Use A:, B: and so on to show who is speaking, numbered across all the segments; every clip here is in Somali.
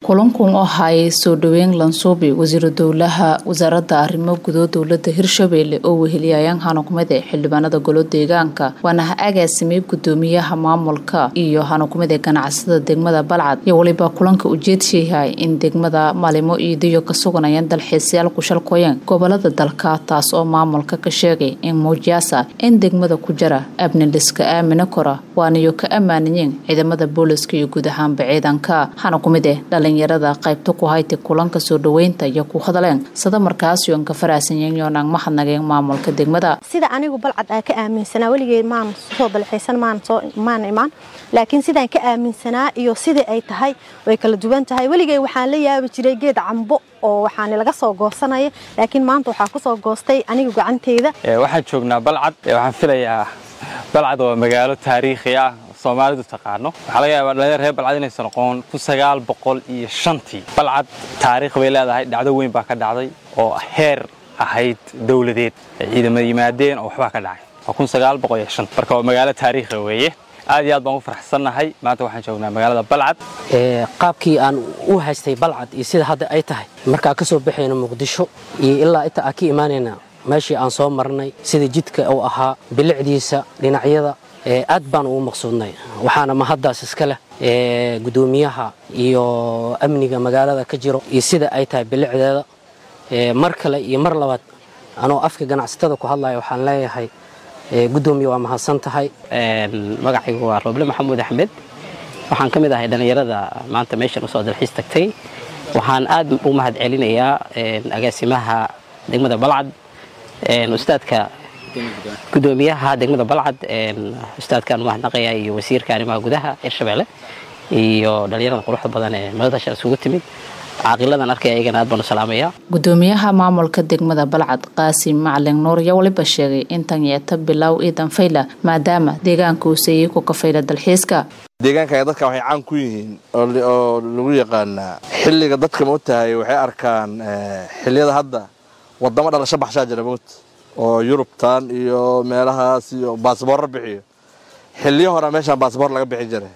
A: kulankun oo hayay soo dhaweyn lansuubi wasiiru dowlaha wasaaradda arrimo gudo dowlada hirshabeelle oo weheliyayaan hanukumade xildhibaanada golo deegaanka waana ha agaasimay gudoomiyaha maamulka iyo hanukumada ganacsada degmada balcad iyo weliba kulanka ujeedsayahay in degmada maalimo iidayo ka suganayaan dalxiisayaal kushalkooyan gobolada dalka taas oo maamulka ka sheegay in muujiyaasa in degmada ku jira abniliska aamina kora waanayo ka ammaanayeen ciidamada booliska iyo guud ahaanba ciidanka hanukumide dhalinyarada qaybta ku haytay kulanka soo dhaweynta iyo ku hadleen sada markaas yoon ka faraasanyeen yoonaan mahadnageen maamulka degmada
B: sida anigu balcad aan ka aaminsanaa weligeed maan soo dalxiisan maan imaan laakiin sidaan ka aaminsanaa iyo sidai ay tahay way kala duwan tahay weligeed waxaan la yaabi jiray geed cambo oo waxaan laga soo goosanaya laakiin maanta waxaa kusoo goostay aniga gacanteyda
C: waxaan joognaa balcad waxaan filayaa balcad waa magaalo taariikhi ah soomaalidu taqaano waxaa laga yaabaa dhalinyar reer balcad inaysan noqon kun sagaal boqol iyo shantii balcad taariikh bay leedahay dhacdo weyn baa ka dhacday oo heer ahayd dowladeed ay ciidamada yimaadeen oo waxbaa ka dhacay waa kun sagaal boqol iyo shan marka waa magaalo taariikhi weeye aad iyo aad baan u faraxsannahay maanta waxaan joognaa magaalada balcad
D: qaabkii aan u haystay balcad iyo sida hadda ay tahay markaa ka soo baxayna muqdisho iyo ilaa inta aan ka imaanayna meeshii aan soo marnay sida jidka uu ahaa bilicdiisa dhinacyada aad baan ugu maqsuudnay waxaana mahaddaas iska leh gudoomiyaha iyo amniga magaalada ka jiro iyo sida ay tahay bilicdeeda mar kale iyo mar labaad anoo afka ganacsatada ku hadlaya waxaan leeyahay gudoomiya waa mahadsan tahay
E: magacaygu waa rooble maxamuud axmed waxaan ka mid ahay dhallinyarada maanta meeshan usoo dalxiis tagtay waxaan aad u mahad celinayaa agaasimaha degmada balcad ustaadka gudoomiyaha degmada balcad ustaadkaan umahadnaqaya iyo wasiirka arrimaha gudaha hirshabeelle iyo dhallinyarada quruxda badan ee madadasha isugu timid caaqiladan arkaya iyagana aad baan u salaamaya
A: gudoomiyaha maamulka degmada balcad qaasim macalin nuur yaa waliba sheegay in tan yeeta bilow iidan fayla maadaama deegaanka uu seeyey ku kafayla dalxiiska
F: deegaanka dadka waxay caan ku yihiin oo lagu yaqaanaa xilliga dadka ma tahay waxay arkaan xilliyada hadda wadamo dhalasho baxshaa jira moot oo yurubtan iyo meelahaas iyo baasboorra bixiyo xilliyo hore meeshaan baasboor laga bixi jiray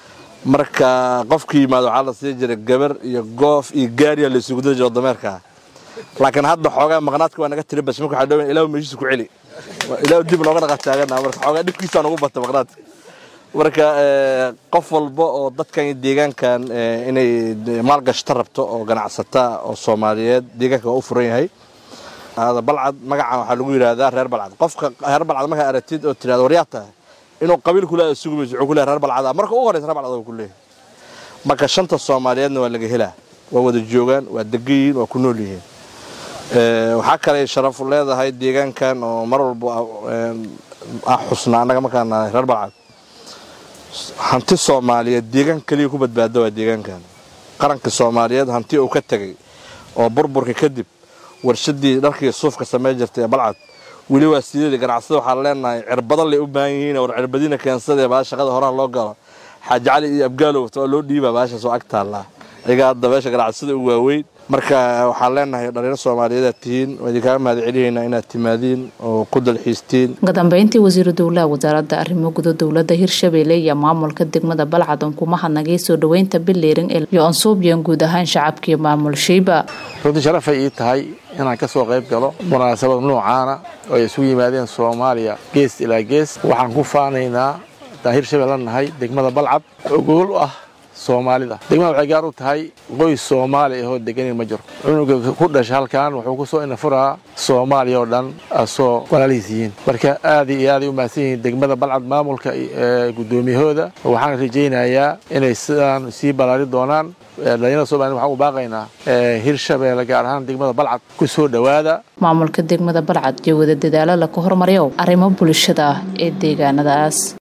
F: marka qofkii yimaado waxaa la sii jiray gabar iyo goof iyo gaariya la isugu diri jiro dameerkaa laakiin hadda xoogaa maqnaadka waa naga tiri bas marka waxaa dhaween ilaahu meeshiisa ku celi ilaahu dib nooga dhaqan taagana marka xoogaa dhibkiisaa nagu bata maqnaadka marka qof walba oo dadkan iyo deegaankan inay maalgashta rabto oo ganacsata oo soomaaliyeed deegaanka waa u furan yahay balcad magacan waxaa lagu yidhaahdaa reer balcad qofka reer balcad markaa aragtid oo tirahdo waryaa tahay inuu qabiil kule sugumayso wuxuu ku leeyahay reer balcad marka ugu horeysa reer balcad ku leeyahay marka shanta soomaaliyeedna waa laga helaa waa wada joogaan waa degan yihiin waa ku nool yihiin waxaa kale sharaf leedahay deegaankan oo mar walba ah xusna annaga markaan nahay reer balcad hanti soomaaliyeed deegaan keliya ku badbaada waa deegaankan qaranka soomaaliyeed hanti uu ka tegay oo burburka kadib warshadii dharkii suufka samey jirtay ee balcad weli waa sideeda ganacsada waxaan leenahay cirbadan lay u baahan yihiin war cirbadiina keensadee baa shaqada horaha loo galo xaaji cali iyo abgaalow waa loo dhiibaa baashaas oo ag taallaa ayaga hadda meesha ganacsada u waaweyn marka waxaan leenahay dhalinyaro soomaaliyeed aad tihiin waa idinkaaga mahad celihaynaa inaad timaadiin oo ku dalxiistiin
A: uga dambeyntii wasiiru dowlaha wasaaradda arrimo gudo dowlada hirshabeelle iyo maamulka degmada balcad on kuma hadnagay soo dhaweynta bileering iyo ansuubyan guud ahaan shacabkiiyo maamul shayba
G: runtii sharafay ii tahay inaan ka soo qayb galo munaasabad noocaana oo ay isugu yimaadeen soomaaliya gees ilaa gees waxaan ku faanaynaa haddaan hirshabelle nahay degmada balcad oo gool u ah soomaalida degmada waxay gaar u tahay qoys soomaali ahoo deganin ma jiro cunuga ku dhasha halkan wuxuu ku soo inafuraa soomaaliya oo dhan asoo walaalihiis yihiin marka aad iyo aaday u mahadsan yihiin degmada balcad maamulka gudoomiyahooda waxaan rajaynayaa inay sidaan sii balaari doonaan dhalinyarada somaliyed waxaan u baaqaynaa hirshabeelle gaar ahaan degmada balcad ku soo dhowaada
A: maamulka degmada balcad iyo wada dadaalo laku hormaryo arrimo bulshada ah ee deegaanadaas